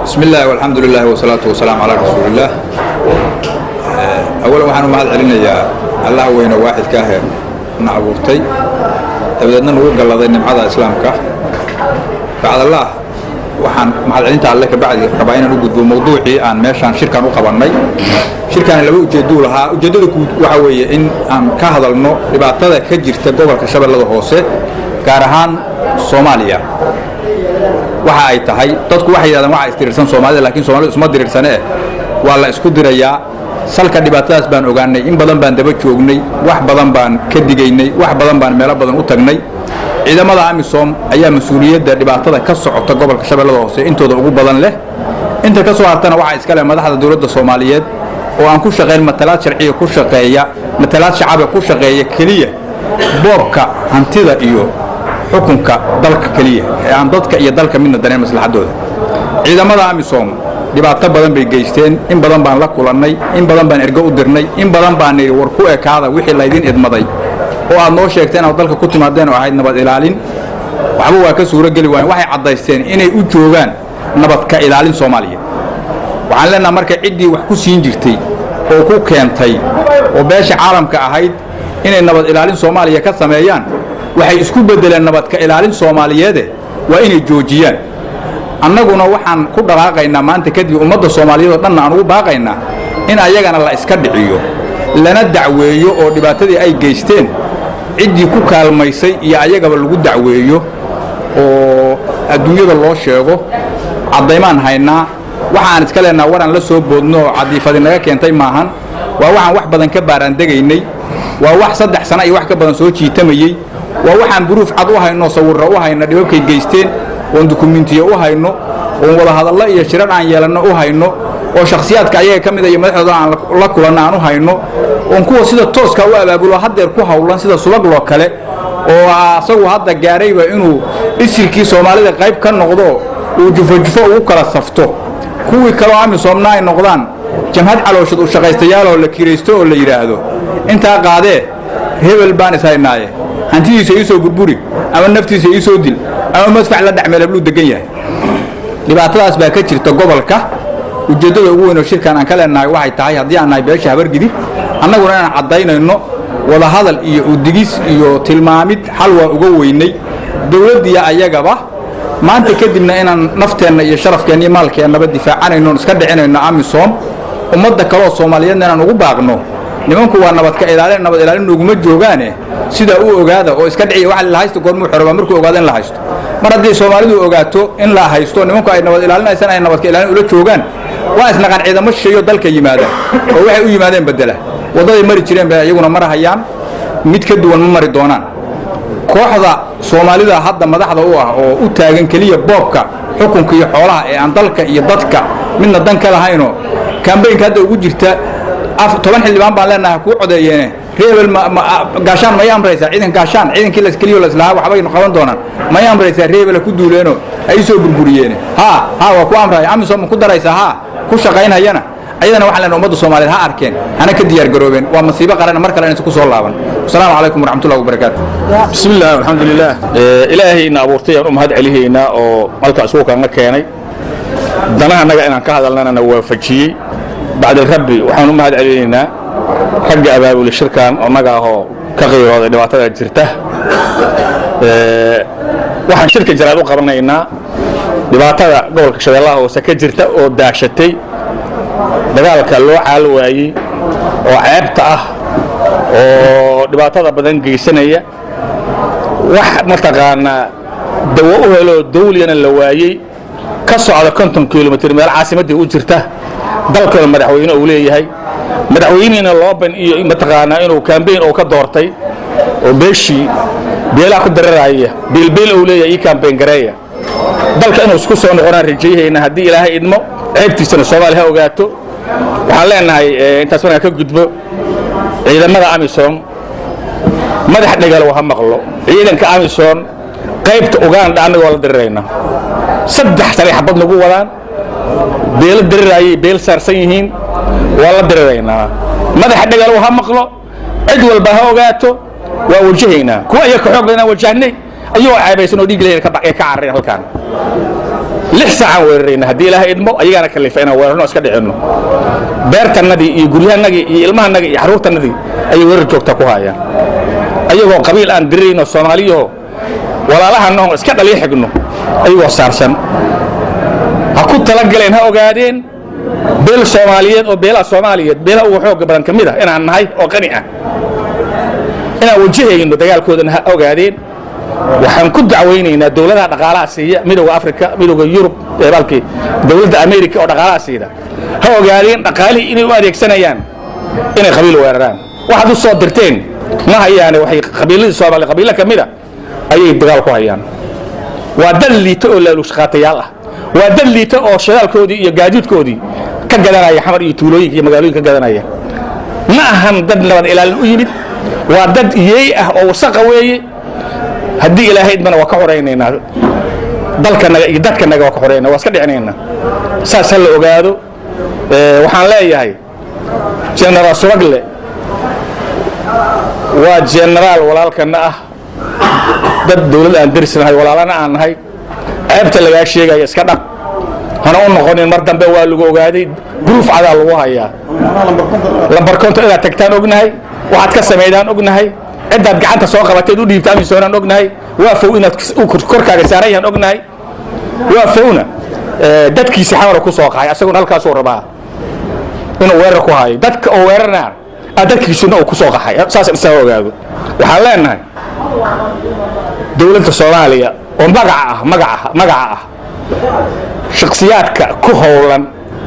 bismi illah alxamdu lilah wsalaatu wasalaamu calaa rasuulillaah awalan waxaan u mahad celinayaa allah weyne waaxidka ahee na abuurtay dabadeedna nagu galladay nimcada islaamka bacdallaah waxaan mahadcelinta alle ka bacdi rabaa inaan u gudbo mawduucii aan meeshaan shirkan u qabannay shirkaani laba ujeedduu lahaa ujeeddada guud waxa weeye in aan ka hadalno dhibaatada ka jirta gobolka shabeellada hoose gaar ahaan soomaaliya waxa ay tahay dadku waxay yidhahdaan waxa isdirirsan soomaalida lakiin soomaalida isma dirirsanee waa la isku dirayaa salka dhibaatadaas baan ogaanay in badan baan daba joognay wax badan baan ka digaynay wax badan baan meelo badan u tagnay ciidamada amisom ayaa mas-uuliyadda dhibaatada ka socota gobolka shabeellada hoose intooda ugu badan leh inta ka soo hartana waxaa iska leh madaxda dowladda soomaaliyeed oo aan ku shaqayn matalaad sharciya ku shaqeeya matalaad shacabe ku shaqeeya keliya boobka hantida iyo xukunka dalka keliya ee aan dadka iyo dalka midna daneen maslaxadooda ciidamada amisom dhibaato badan bay geysteen in badan baan la kulannay in badan baan ergo u dirnay in badan baan nidhi war ku ekaada wixii laydin idmaday oo aad noo sheegteen inaad dalka ku timaadeen oo ahayd nabad ilaalin waxba waa ka suuro geli waayen waxay caddaysteen inay u joogaan nabadka ilaalin soomaaliya waxaan leenaha marka ciddii wax ku siin jirtay oo ku keentay oo beesha caalamka ahayd inay nabad ilaalin soomaaliya ka sameeyaan waxay isku beddeleen nabadka ilaalin soomaaliyeede waa inay joojiyaan annaguna waxaan ku dhaqaaqaynaa maanta kadib ummadda soomaaliyeed oo dhanna aan ugu baaqaynaa in ayagana la iska dhiciyo lana dacweeyo oo dhibaatadii ay geysteen ciddii ku kaalmaysay iyo ayagaba lagu dacweeyo oo adduunyada loo sheego caddaymaan haynaa waxaan iska leenaha waraan la soo boodno oo cadiifadi naga keentay maahan waa waxaan wax badan ka baaraandegaynay waa wax saddex sana iyo wax ka badan soo jiitamayey waa waxaan buruuf cad u hayno sawirra u hayno dhibabkay geysteen oon dukumentiyo u hayno oon wadahadallo iyo shirar aan yeelanno u hayno oo shakhsiyaadka ayaga ka mida iyo madaxdooda aan la kulanno aan u hayno oon kuwa sida tooska u abaabulo haddeer ku hawlan sida subagloo kale oo asagu hadda gaarayba inuu isirkii soomaalida qayb ka noqdo uu jufo-jufo ugu kala safto kuwii kaleo amisoomna ay noqdaan jamhad calooshad u shaqaystayaaloo la kiraysto oo la yidhaahdo intaa qaadee hebel baan ishaynaaye hantidiisa ii soo burburi ama naftiisa ii soo dil ama madfac la dhacmeelabluu degan yahay dhibaatadaas baa ka jirta gobolka ujeeddada ugu weyn oo shirkan aan ka leenahay waxay tahay haddii aan nahay beesha habargidib annaguna inaan caddaynayno wadahadal iyo udigis iyo tilmaamid xal waa uga weynay dowladdiya ayagaba maanta kadibna inaan nafteenna iyo sharafkeenna iyo maalkeennaba difaacanayno on iska dhicinayno amisom ummadda kaleoo soomaaliyeedna inaan ugu baaqno nimanku waa nabadka ilaalin nabad ilaalin noguma joogaane sidaa u ogaada oo iska dhiciya waxa la haysto goormuu xorobaa markuu ogaado in la haysto mar haddii soomaalidu ogaato in la haysto nimanku ay nabad ilaalinaysan ay nabadka ilaalin ula joogaan waa isnaqan ciidamo shisheeyo dalka yimaada oo waxay u yimaadeen bedela waddaday mari jireen bay iyaguna mar hayaan mid ka duwan ma mari doonaan kooxda soomaalida hadda madaxda u ah oo u taagan keliya boobka xukunka iyo xoolaha ee aan dalka iyo dadka midna dan ka lahaynoo kambaynka hadda ugu jirta toban xildhibaan baan leenahay kuu codeeyeene reebel gaashaan may amraysaa ciidan gaashaan ciidankii laskeliyo laslahaa waxbaynu qaban doonaan may amraysaa reebela ku duuleeno ay soo burburiyeene haa haa waa ku amraya amisom ma ku daraysaa haa ku shaqaynhayana ayadana waxaan leenahay ummadda soomaaliyeed ha arkeen hana ka diyaar garoobeen waa masiibo qaran mar kale inaysan ku soo laaban asalaamu calaykum waraxmatullahi wabarakaatu bismi illah alxamdu lilah ilaahayna abuurtay aan u mahad celihaynaa oo malka isugu kaanga keenay danaha annaga inaan ka hadalnana na waafajiyey bacda rabbi waxaan u mahad celinaynaa ragga abaabuli shirkan annaga ahoo ka qiirooday dhibaatada jirta waxaan shirka jaraad u qabanaynaa dhibaatada gobolka shabeellaha hoose ka jirta oo daashatay dagaalka loo caal waayey oo ceebta ah oo dhibaatada badan geysanaya wax mataqaanaa dawo u heloo dawliyana la waayey ka socda konton kilomitr meel caasimaddii u jirta dalkooda madaxweyne uu leeyahay madaxweynihiina looban iyo mataqaanaa inuu kambayn uu ka doortay oo beeshii beelaha ku dararaya beelbeel uu leeyahay ii kambayn gareeya dalka inuu isku soo noqonaan rajayhayna haddii ilaahay idmo ceebtiisana soomaaliya ha ogaato waxaan leenahay intaas markaan ka gudbo ciidamada amisom madax dhegalow ha maqlo ciidanka amisom qaybta uganda annagoo la dirirayna saddex sanay xabad nagu wadaan beelo diriraayay beel saarsan yihiin waa la diriraynaa madaxa dhegalow ha maqlo cid walba ha ogaato waa wajahaynaa kuwa iyaga ka xoog badanaan wajahnay ayagoo ceebaysan oo dhiig leeyahay ka carareen halkaan lix saacaan weerarayna haddii ilaahay idmo ayagaana kalifa inaan weerarno iska dhicinno beertannadii iyo guryahanagii iyo ilmahanagii iyo xaruurtannadii ayay weerar joogta ku haayaan ayagoo qabiil aan dirirayno soomaaliyaho walaalahanaho iska dhaliyo xigno ayagoo saarsan ha ku talagaleen ha ogaadeen beel soomaaliyeed oo beelaha soomaaliyeed beelaha ugu xooga badan ka mid ah inaan nahay oo qani ah inaan wajahayno dagaalkoodana ha ogaadeen waxaan ku dacwaynaynaa dowladaha dhaqaalaha siiya midowda africa midowda yurub balkii dowladda america oo dhaqaalaha siida ha ogaadeen dhaqaalihii inay u adeegsanayaan inay qabiil weeraraan waxaad u soo dirteen ma hayaane waxay qabiiladii soomaaliya qabiilo ka mid a ayay dagaal ku hayaan waa dad liita oo laalushaqaatayaal ah waa dad liita oo shadaalkoodii iyo gaadiidkoodii ka gadanaya xamar iyo tuulooyinka iyo magaalooyinka ka gadanaya ma ahan dad nabad ilaalin u yimid waa dad yeey ah oo wasaqa weeye haddii ilaahay idmana waa ka xoraynaynaa dalkanaga iyo dadkanaga waa ka xoraynaa waa iska dhicinaynaa saas ha la ogaado waxaan leeyahay genaraal suragle waa genaraal walaalkana ah dad dawlad aan darisnahay walaalana aan nahay ceebta lagaa sheegaya iska dhaq hana u noqonin mar dambe waa lagu ogaaday gruuf cadaa lagu hayaa lambarkonto inaad tagtaan ognahay waxaad ka samaydaan ognahay ciddaad gacanta soo qabateed u dhiibta amisoonaan ognahay waa fow inaad korkaaga saaran yahaan ognahay waa fowna dadkiisi xamara ku soo qahay asaguna halkaasuu rabaa inuu weerar ku hayo dadka oo weerarna a dadkiisuna uu ku soo qaxay saas isaga ogaado waxaan leenahay dowladda soomaaliya oo magaca ah magaca magaca ah shaksiyaadka ku howlan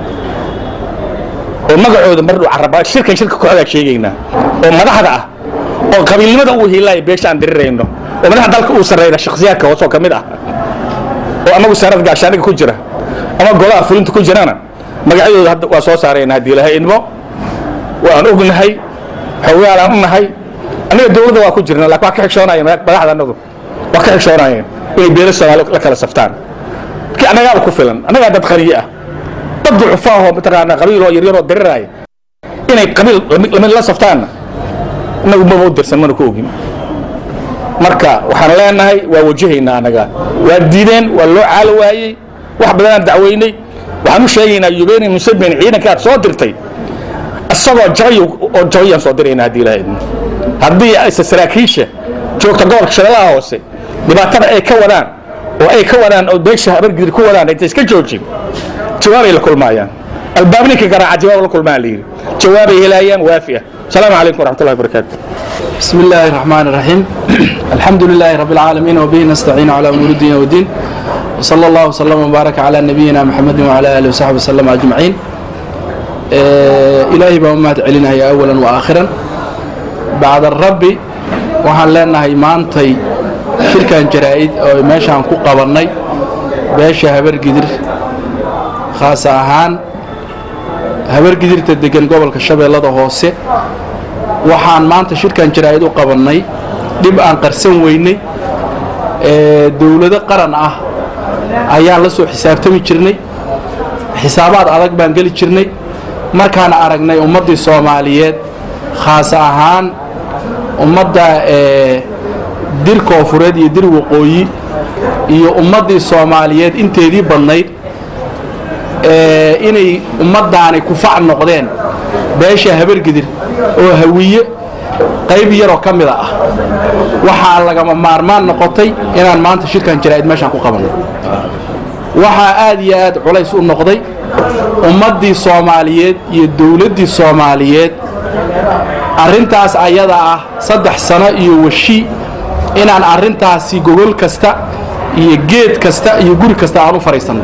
oo magacooda mardhow caraba shirkan shirka kooxdaa sheegaynaa oo madaxda ah oo qabiilnimada uu hiilaya beesha aan dirirayno oo madaxa dalka uu sarreyna shaksiyaadka hoosoo ka mid ah oo amagu sanad gaashaaniga ku jira ama golaha fulinta ku jirana magacyadooda hadda waa soo saarayna haddii ilahay idmo waan ognahay xogaalaan u nahay annaga dowladda waa ku jirna lakin waa ka xigshoonayen madaxda annadu waa ka xigshoonaayeen inay beelo soomaali la kala saftaan markii annagaaba ku filan annagaa dad qaniye ah dad ducufaahoo mataqaanaa qabiiloo yaryaroo diriraaya inay qabiil lamid la saftaanna annagu maba u dirsan mana ku ogin marka waxaan leenahay waa wajahaynaa annaga waa diideen waa loo caalo waayey wax badanaan dacweynay waxaan u sheegaynaa yubeni musabin ciidanka aad soo dirtay isagoo jabay oo jabayaan soo diraynaa haddii ilaha idmo haddii ayse saraakiisha joogta gobolka shabeellaha hoose dhibaatada ay ka wadaan oo ay ka wadaan oo beesha habargidir ku wadaan intay iska joojin jawaabay la kulmaayaan albaabninka garaaca jawaab la kulmaa la yidhi jawaabay helayaan waafi ah السلام عليكم ورحمة الله وبركاته بسم الله الرحمن الرحيم الحمد لله رب العالمين وبه نستعين على أمور الدين والدين وصلى الله وسلم وبارك على نبينا محمد وعلى آله وصحبه وسلم أجمعين إلهي بأمات علينا هي أولا وآخرا بعد الرب waxaan leenahay maantay shirkan jaraa'id oo meeshaan ku qabannay beesha habargidir khaas ahaan habargidirta degan gobolka shabeellada hoose waxaan maanta shirkan jaraa'id u qabannay dhib aan qarsan weynay ee dowlado qaran ah ayaan la soo xisaabtami jirnay xisaabaad adag baan geli jirnay markaan aragnay ummaddii soomaaliyeed khaas ahaan ummadda ee dir koofureed iyo dir waqooyi iyo ummaddii soomaaliyeed inteedii badnayd inay ummaddaani kufac noqdeen beesha habargidir oo hawiye qayb yaroo ka mida ah waxaa lagama maarmaan noqotay inaan maanta shirkan jaraa'id meeshaan ku qabanno waxaa aad iyo aad culays u noqday ummaddii soomaaliyeed iyo dowladdii soomaaliyeed arrintaas ayada ah saddex sano iyo washi inaan arrintaasi gogol kasta iyo geed kasta iyo guri kasta aan u fadhiisanno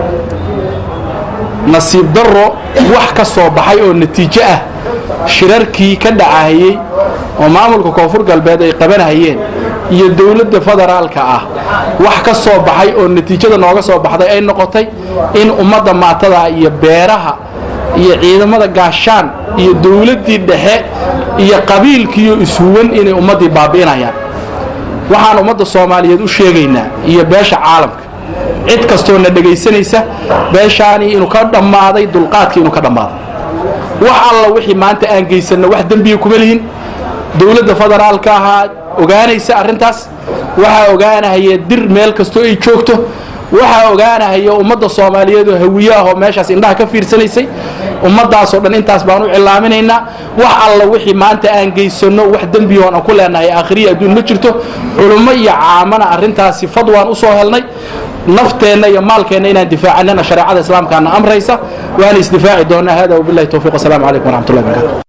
nasiib darro wax ka soo baxay oo natiijo ah shirarkii ka dhacahayey oo maamulka koonfur galbeed ay qabanahayeen iyo dowladda federaalka ah wax ka soo baxay oo natiijada nooga soo baxday ay noqotay in ummadda maatada iyo beeraha iyo ciidamada gaashaan iyo dowladdii dhexe iyo qabiilkiiyo ishuwan inay ummaddii baabi'inayaan waxaan ummadda soomaaliyeed u sheegaynaa iyo beesha caalamka cid kastoo na dhegaysanaysa beeshaanii inuu ka dhammaaday dulqaadkii inuu ka dhammaaday wax alla wixii maanta aan geysanno wax dembiga kuma lihin dowladda federaalka ahaa ogaanaysa arrintaas waxaa ogaanahaya dir meel kastoo ay joogto waxaa ogaanahaya ummadda soomaaliyeed oo hawiye ah oo meeshaas indhaha ka fiirsanaysay ummaddaasoo dhan intaas baan u cilaaminaynaa wax alla wixii maanta aan geysano wax dembiyoon aan ku leenahay aakhiriya adduun ma jirto culummo iyo caamana arrintaasi fadwaan u soo helnay nafteenna iyo maalkeenna inaan difaacanana shareecada islaamkaana amraysa waana isdifaaci doonaa hada wabillahi towfiiq wasalaamu calaykum waraxmatullahi barakatu